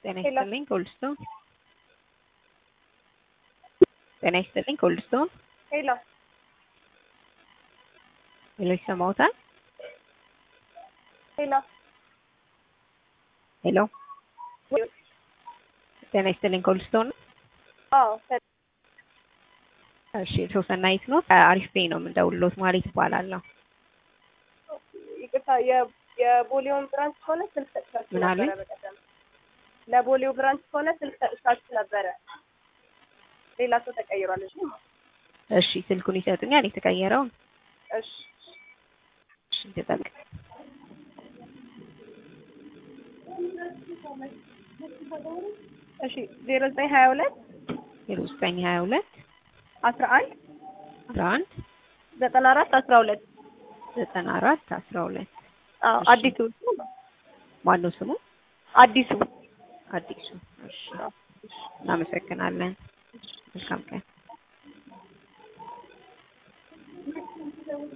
ጤና ይስጥልኝ ኮልስቶን ጤና ይስጥልኝ ኮልስቶን ሄሎ ሄሎ ይሰማዎታል? ሄሎ ሄሎ ጤና ይስጥልኝ ኮልስቶን አዎ እሺ ሶሰናይት ነው አሪፍ ፔይ ነው የምንደውልሎት ማለት ይባላለሁ ይቅርታ የ- የቦሌውን ብራንች ከሆነ ስልክ ሰጥቻችሁ ምን አሉኝ? ነበረ በቀደም ለቦሌው ብራንች ከሆነ ስልክ ሰጥቻችሁ ነበረ ሌላ ሰው ተቀይሯል እሺ እሺ ስልኩን ይሰጡኛል የተቀየረውን እሺ እሺ ተጠብቅ እሺ ዜሮ ዘጠኝ ሀያ ሁለት ዜሮ ዘጠኝ ሀያ ሁለት አስራ አንድ አስራ አንድ ዘጠና አራት አስራ ሁለት ዘጠና አራት አስራ ሁለት አዎ እሺ። አዲሱ ማነው ስሙ? አዲሱ አዲሱ እሺ እናመሰግናለን መልካም ቀን